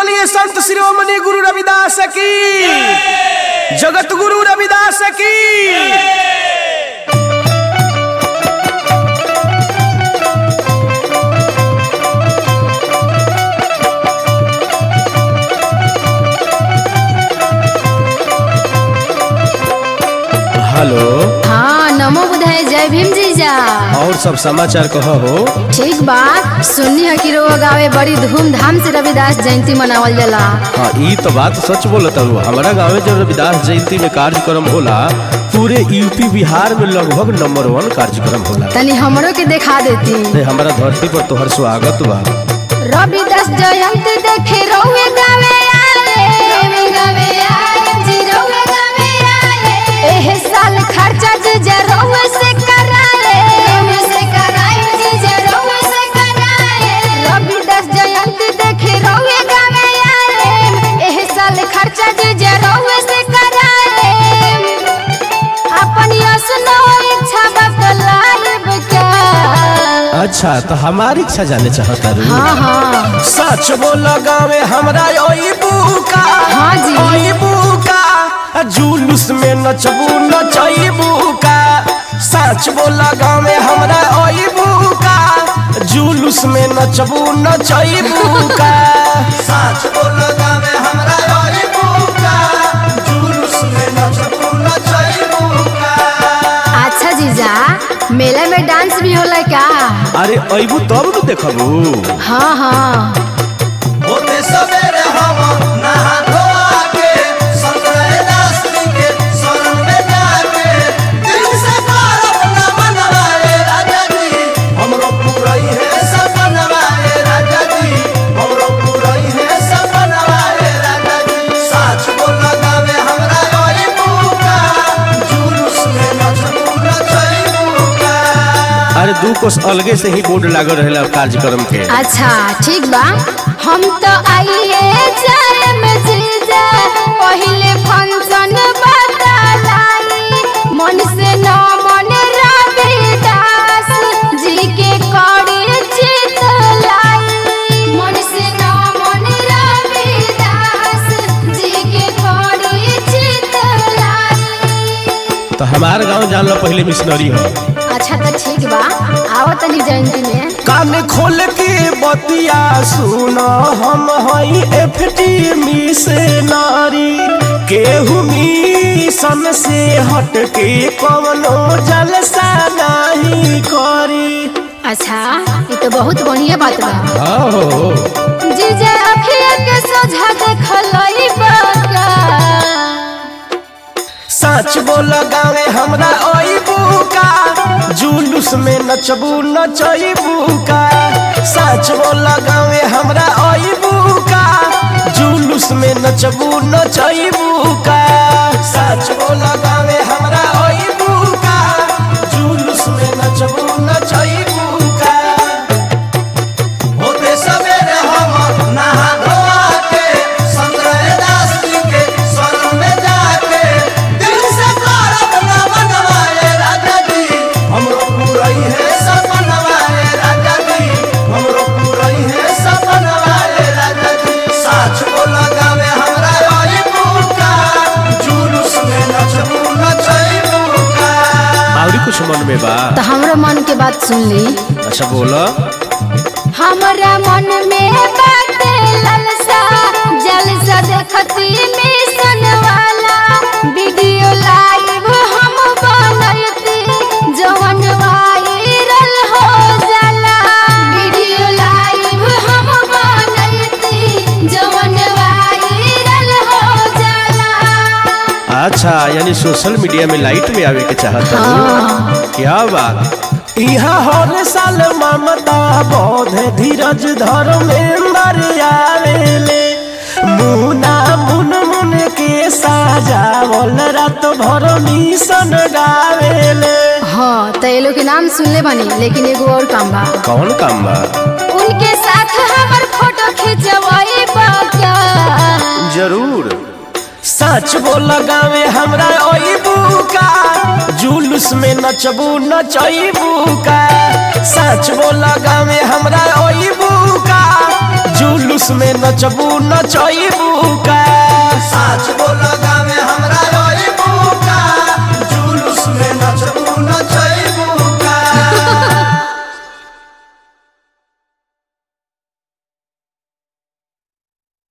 बोलिए संत शिरोमणि गुरु रविदास की जगत गुरु रविदास की हेलो हाँ नमो बुधाय जय भीम जीजा और सब समाचार कह हो ठीक बा सुन्नी है कि रोग गावे बड़ी धूमधाम से रविदास जयंती मनावल जाला हाँ ई तो बात सच बोलत हूँ हमारा गाँव में जब रविदास जयंती में कार्यक्रम होला पूरे यूपी बिहार में लगभग नंबर वन कार्यक्रम होला तनी हमरो के दिखा देती ते हमारा धरती पर तोहर स्वागत बा रविदास जयंती देखे रोवे गावे आए रोवे गावे आए जी रोवे गावे आए एह साल खर्चा जीजा रोवे से कराए रोवे से कराए जीजा रोवे से कराए रविदास जयंती देखे रोवे गावे आए एह साल खर्चा जीजा रोवे से कराए अपनी असनो इच्छा बतलाइब क्या अच्छा तो हमारी इच्छा जाने चाहता रू हाँ हाँ सच बोल गावे हमरा ओई बुका हाँ जी। ओई बुका जुलूस में नचबू नचईबू का सच बोल गावे हमरा ओई बुका जुलूस में नचबू नचईबू का सच बोल गावे हमरा ओई बुका जुलूस में नचबू नचईबू का अच्छा जीजा मेला में डांस भी होला क्या अरे अइबू तब न देखबू हाँ हाँ होते सवेरे हम नहा धोआ के संतरे दास्ती के शरण में जाके दिल से करब न मनवाए राजा जी हमरो पूरई है सपनवाए राजा जी हमरो पूरई है सपनवाए राजा जी साच बोल गावे हमरा ओई बुका जुलूस में नचबू नचईबू का अरे दू कोस अलगे से ही बोर्ड लागल रहेला कार्यक्रम के अच्छा ठीक बा हम तो आइए जाए में जीजा पहले फंक्शन बतलाई मन से न मन रविदास जी के करी चित लाई मन से न मन रविदास जी के करी चित लाई तो हमार गांव जान लो पहले मिशनरी हो अच्छा तो ठीक बा आओ तनी जयंती में कान खोल के बतिया सुनो हम हई एफटी मिशनरी केहू मिशन से हट के कवनो जलसा नहीं करी अच्छा ये तो बहुत बढ़िया बात बा हो जीजा अखिया के सोझा देखलई बाका सच बोल गावे हमरा ओई बुका जुलूस में नचबू नचईबू का सच बोल गावे हमरा ओई बुका जुलूस में नचबू नचईबू का सच बोल गावे हमरा ओई बुका जुलूस में नचबू नचईबू का होते सवेरे हम नहा धोआ के संतरे दास्ती के शरण में जाके दिल से करब न मनवाए राजा जी हमरो पूरई है सपनवाए राजा जी हमरो पूरई है सपनवाए राजा जी साच बोल गावे हमरा ओई बुका जुलूस में नचबू नचईबू का और कुछ मन में बा तो हमरो मन के बात सुन ली अच्छा बोलो हमरा मन में बाटे ललसा जलसा देखती मिशन वाला वीडियो लाइव हम बनैती जवन वायरल हो जाला वीडियो लाइव हम बनैती जवन वायरल हो जाला अच्छा यानी सोशल मीडिया में लाइट में आवे के चाहता हूँ क्या बात यहाँ हर साल ममता बोध धीरज धर्मेंद्र आवेले मुना मुन मुन के साजावल रात भर मिशन गावेले हाँ तो ये लोग के नाम सुनले बानी लेकिन एगो और काम बा कौन काम बा उनके साथ हमर फोटो खिंचवाई बाका जरूर सच बोल गावे हमरा ओई बुका जुलूस में नचबू नचईबू का सच बोल गावे हमरा ओई बुका का जुलूस में नचबू नचबू का साच